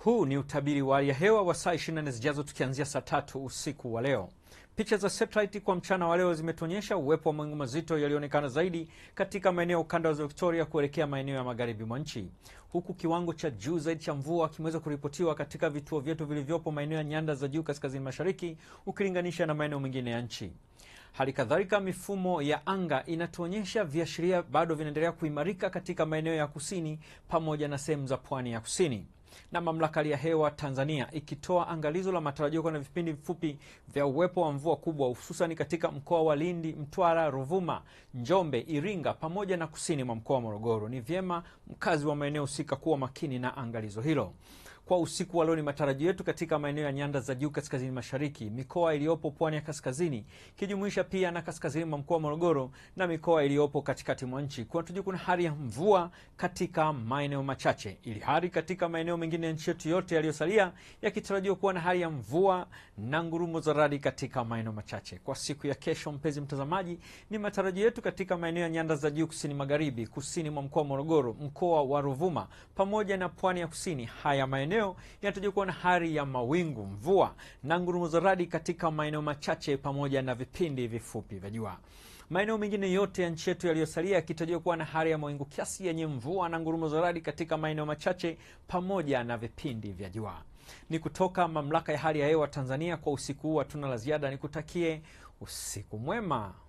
Huu ni utabiri wa hali ya hewa wa saa 24 zijazo tukianzia saa tatu usiku wa leo. Picha za satellite kwa mchana wa leo zimetuonyesha uwepo wa mawingu mazito yaliyoonekana zaidi katika maeneo ukanda wa ziwa Victoria kuelekea maeneo ya magharibi mwa nchi, huku kiwango cha juu zaidi cha mvua kimeweza kuripotiwa katika vituo vyetu vilivyopo maeneo ya nyanda za juu kaskazini mashariki ukilinganisha na maeneo mengine ya nchi. Hali kadhalika mifumo ya anga inatuonyesha viashiria bado vinaendelea kuimarika katika maeneo ya kusini pamoja na sehemu za pwani ya kusini na mamlaka ya hewa Tanzania ikitoa angalizo la matarajio kuwa na vipindi vifupi vya uwepo wa mvua kubwa hususani katika mkoa wa Lindi, Mtwara, Ruvuma, Njombe, Iringa pamoja na kusini mwa mkoa wa Morogoro. Ni vyema mkazi wa maeneo husika kuwa makini na angalizo hilo. Kwa usiku wa leo, ni matarajio yetu katika maeneo ya nyanda za juu kaskazini mashariki, mikoa iliyopo pwani ya kaskazini ikijumuisha pia na kaskazini mwa mkoa wa Morogoro na mikoa iliyopo katikati mwa nchi, kunatujua kuna hali ya mvua katika maeneo machache, ili hali katika maeneo mengine ya nchi yetu yote yaliyosalia yakitarajiwa kuwa na hali ya mvua na ngurumo za radi katika maeneo machache. Kwa siku ya kesho, mpenzi mtazamaji, ni matarajio yetu katika maeneo ya nyanda za juu kusini magharibi, kusini mwa mkoa wa Morogoro, mkoa wa Ruvuma pamoja na pwani ya kusini. Haya maeneo yanatarajiwa kuwa na hali ya mawingu, mvua na ngurumo za radi katika maeneo machache pamoja na vipindi vifupi vya jua. Maeneo mengine yote ya nchi yetu yaliyosalia yakitarajiwa kuwa na hali ya mawingu kiasi yenye mvua na ngurumo za radi katika maeneo machache pamoja na vipindi vya jua. Ni kutoka mamlaka ya hali ya hewa Tanzania. Kwa usiku huu hatuna la ziada, nikutakie usiku mwema.